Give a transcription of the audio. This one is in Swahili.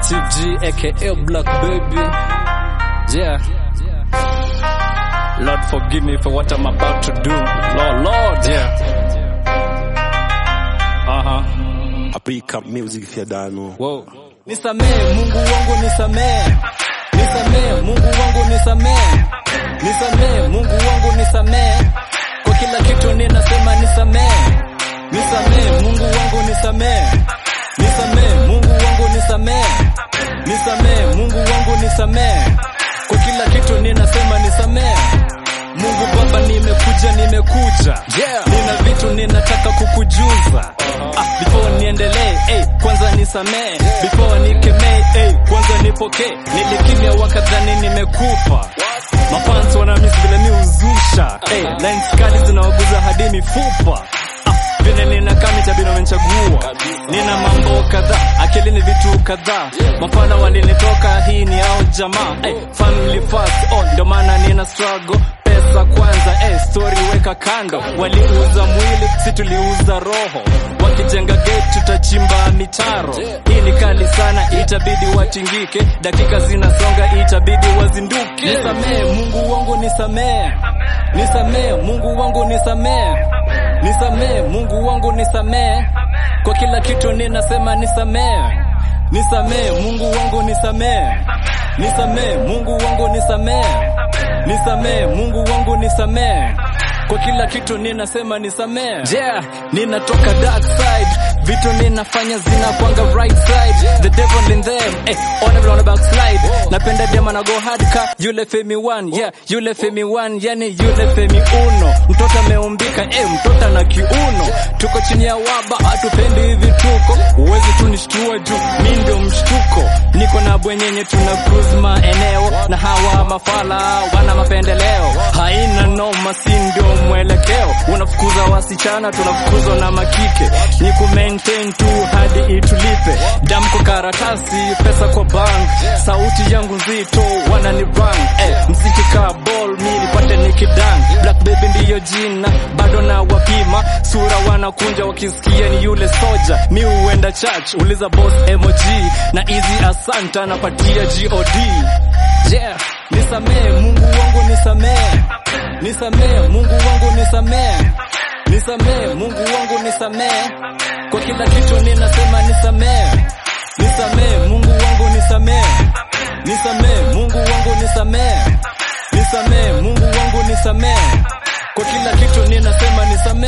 Chief G aka Black Baby. Yeah. Lord forgive me for what I'm about to do. Lord, Lord, yeah. Uh-huh. Africa music if you don't know. Wow. Nisamee Mungu wangu nisamee. Nisamee Mungu wangu nisamee. Nisamee Mungu wangu nisamee. Kwa kila kitu ninasema nisamee. Nisamee Mungu wangu nisamee. Nisamee Mungu wangu nisamee. Nisamee Mungu wangu nisamee. Kwa kila kitu ninasema nisamee. Mungu Baba, nimekuja nimekuja, yeah. Nina vitu ninataka kukujuza ah, before niendelee, hey, kwanza nisamee, before nikemee, hey, kwanza nipokee. Nilikimya wakadhani nimekufa, mafans wanamisi vile mi uzusha, hey, lines kali zinawaguza hadi mifupa ah, vile ninakaa mitabino wamenichagua, nina mambo kadhaa, akili ni vitu kadhaa, mafana walinitoka, hii ni ao jamaa, hey, family first, oh, ndio maana nina struggle pesa kwanza, eh, story weka kando. Waliuza mwili, si tuliuza roho. Wakijenga gate, tutachimba mitaro. Hii ni kali sana, itabidi watingike. Dakika zinasonga, itabidi wazinduke. Nisamee Mungu wangu, nisamee, nisamee Mungu wangu, nisamee, nisamee Mungu wangu, nisamee kwa kila kitu ninasema nisamee, nisamee Mungu wangu, nisamee, nisamee Mungu wangu, nisamee nisamee Mungu wangu nisamee kwa kila kitu ninasema nisamee. Yeah, ninatoka dark side, vitu ninafanya zinakwanga right side. The devil in them, eh, on everyone backslide. Napenda dem na go hard ka yule Femi one, yeah, yule Femi one, yani yule Femi uno. Mtoto ameumbika, eh, mtoto na kiuno. Tuko chini ya waba, hatupendi hivi tuko. Uwezi tu nishtua juu, mi ndio mshtuko. Niko na bwenyenye tuna cruise maeneo na hawa mafala wana mapendeleo. Haina noma, si ndio mwelekeo. Unafukuza wasichana, tunafukuzwa na makike. Ni ku maintain tu hadi itulipe. Damu kwa karatasi, pesa kwa bank. Sauti yangu nzito, wanani rang. Eh, mziki ka ball, mi nipate nikidang. Black baby ndiyo jina, bado na wapima. Sura wanakunja wakisikia ni yule soja. Mi huenda church, uliza boss emoji. Na easy asanta, napatia God. Yeah, nisamee Mungu wangu nisamee. Nisamee Mungu wangu nisamee. Nisamee Mungu wangu nisamee. Kwa kila kitu ninasema nisamee. Nisamee Mungu wangu nisamee. Nisamee Mungu wangu nisamee. Nisamee Mungu wangu nisamee. Kwa kila kitu ninasema nisamee.